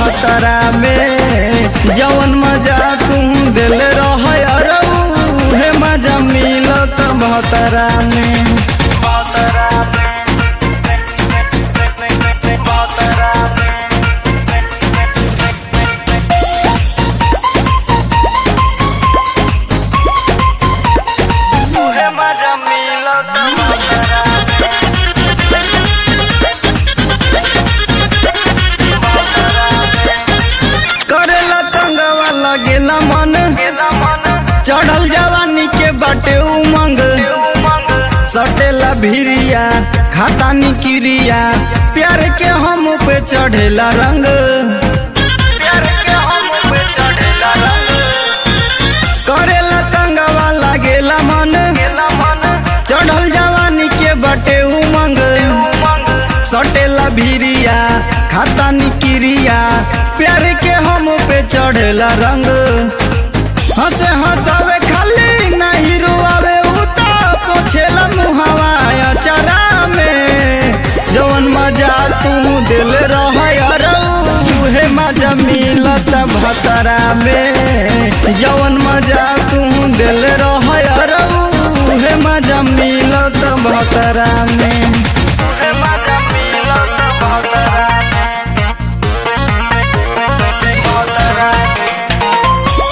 भतरा में जवन मजा तू दिल रह हे मजा मिलत भतरा में भतरा में भतरा में तुहे मजा मिलत भतरा करेला तंगवा लगेला मन चढ़ल जवानी के बाटे उमंग सटेला भिरिया खाता निकिरिया प्यार के हम पे चढ़ेला रंग प्यार के हम पे चढ़ेला रंग करेला तंगवा लगेला मन चढ़ल जवानी के बाटे उमंग सटेला भिरिया खाता निकिरिया प्यार के हम पे चढ़ेला रंग हंसे हंसावे खाली नहीं रुआवे उता पोछेला मुहावा अचरा में जवन मजा तू दिल रह हे मजा मिलत भतरा में जवन मजा तू दिल रह हे मजा मिलत भतरा में हे मजा मिलत भतरा में भतरा में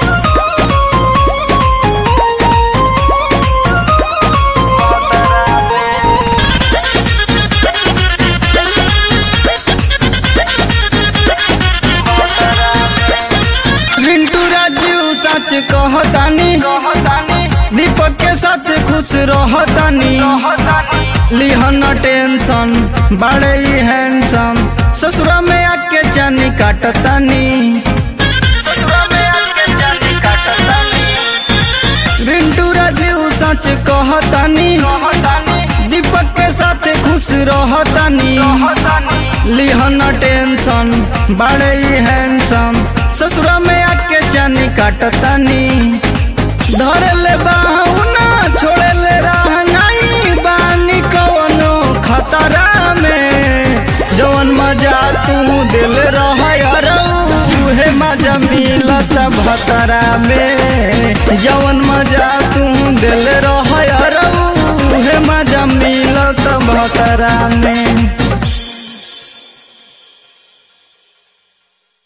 रिंटू राजू सच कहतानी दीपक के साथ खुश रहतानी लिहन टेंशन बड़े ही हैंडसम ससुरा में आके जानी काटतानी ससुरा में आके जानी काटतानी रिंटू राजू सच कहतानी दीपक के साथ खुश रहतानी लिहन टेंशन बड़े ही हैंडसम ससुरा में आके जानी काटतानी धरे ले बाहुना छोड़े ले रहनाई बानी कवनो खतरा में जवन मजा तू दिल रह हे मजा मिलत भतरा में जवन मजा तू दिल रह